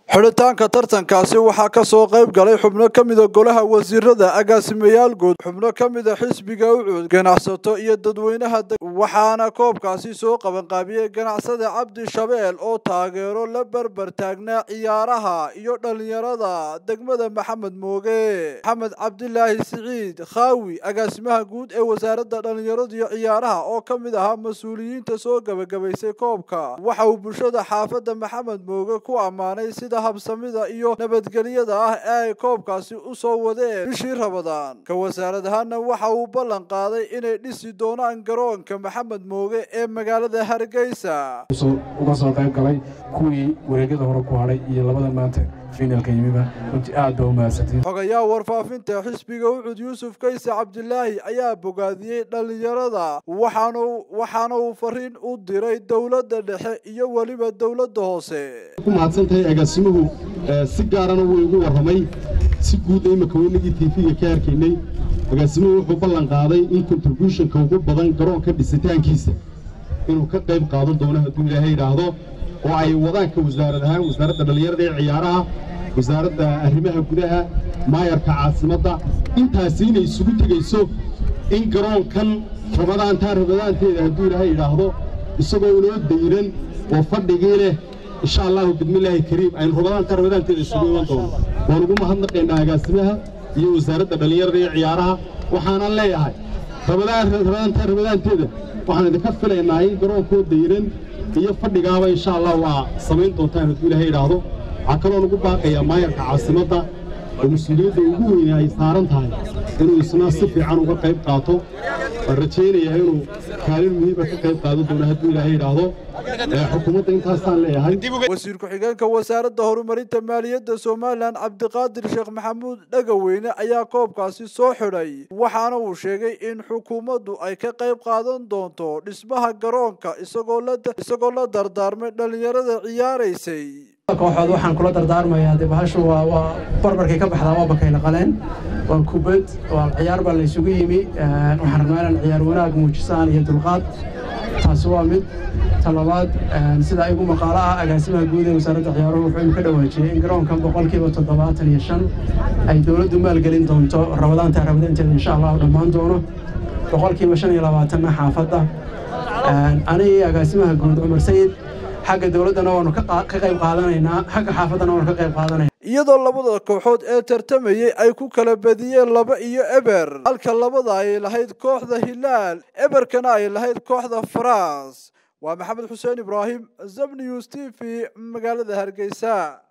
xidhitaanka tartankaasi waxaa ka soo qayb galay xubno ka mida golaha wasiirada agaasimayaal guud xubno ka mida xisbiga ucuud ganacsato iyo dadweynaha waxaana koobkaasi soo qabanqaabiyey ganacsada cabdi shabeel oo taageero la berber taagnaa ciyaaraha iyo dhallinyarada degmada maxamed mooge maxamed cabdilaahi siciid khaawi agaasimaha guud ee wasaaradda dhallinyarada iyo ciyaaraha oo ka mid ahaa mas-uuliyiinta soo gebagabaysay koobka waxa uu bulshada xaafadda maxamed mooge ku ammaanay sida habsamida iyo nabadgelyada ah ee ay koobkaasi u soo wadeen bishii rabadaan ka wasaarad ahaana waxa uu ballan qaaday inay dhisi doonaan garoonka maxamed mooge ee magaalada hargeysa uga soo qayb galay kuwii wareegyada hore ku hadhay iyo labada maanta finalka yimiba runtii aad baa u mahadsantiin xogayaa warfaafinta xisbiga ucud yuusuf kayse cabdilaahi ayaa bogaadiyey dhallinyarada waxaanu waxaana uu fariin u diray dowladda dhexe iyo weliba dowladda hoose ku mahadsantahay agaasimuhu si gaarana wuu igu warramay si guudna imika weynagii tiifiga ka arkaynay agaasimuhu wuxuu ballan qaaday in kontribuushonka ugu badan garoonka dhisitaankiisa inuu ka qayb qaadan doono hadduu ilaahay idhaahdo oo ay wadaanka wasaarad ahaan wasaaradda dhallinyarada ee ciyaaraha wasaaradda arrimaha gudaha maayarka caasimadda intaasi inay isugu tegayso in garoonkan ramadaantaa ramadaanteeda hadduu ilaahay idhaahdo isagoo inoo dayran oo fadhigii leh insha allahu bidmillaahi kariim aynu ramadaanta ramadaanteeda isugu iman doono waan ugu mahadnaqaynaa agaasimaha iyo wasaaradda dhallinyarada ee ciyaaraha waxaanan leeyahay ramadaanta ramadaanteeda waxaan idinka filaynaa in garoonkoo dayran iyo fadhigaaba insha allah waa samayn doontaan hadduu ilaahay idhaahdo waxaa kaloon ugu baaqayaa maayarka caasimadda oo mas-uuliyadda ugu weyne ay saaran tahay inuu isna si fiican uga qayb qaato waan rajaynayaa inuu kaalin muhiima ka qayb qaadan doono hadduu ilaahay idhaahdo xukuumadda intaasaan leeyahay wasiir ku-xigeenka wasaaradda horumarinta maaliyadda somalilan cabdiqaadir sheekh maxamuud dhagaweyne ayaa koobkaasi soo xidhay waxaana uu sheegay in xukuumaddu ay ka qayb qaadan doonto dhismaha garoonka isagoo la dardaarmay dhallinyarada ciyaaraysay kooxood waxaan kula dardaarmayaa dee bahashu waa waa barbarkay ka baxdaa waa bakayla qaleen waa kubad waa ciyaar baa la isugu yimi waxaan rabnaa inaan ciyaar wanaag muujisaan iyo dulqaad taasi waa mid ta labaad sida igu maqaalo ah agaasimaha guud ee wasaaradda ciyaaruhu wuxuu inu ka dhawaajiyey in garoonkan boqolkiiba toddobaatan iyo shan ay dowladdu maalgelin doonto rabadaanta rabadaanteeda insha allahu dhammaan doono boqolkiiba shan iyo labaatanna xaafadda aniga agaasimaha guud cumar sayid xagga dowladdana waanu ka qayb qaadanaynaa xagga xaafaddana waanu ka qayb qaadanayna iyadoo labada kooxood ee tartamayey ay ku kala badiyeen laba iyo eber halka labada ay lahayd kooxda hilaal eberkana ay lahayd kooxda faras waa maxamed xuseen ibraahim zabnews t v magaalada hargeysa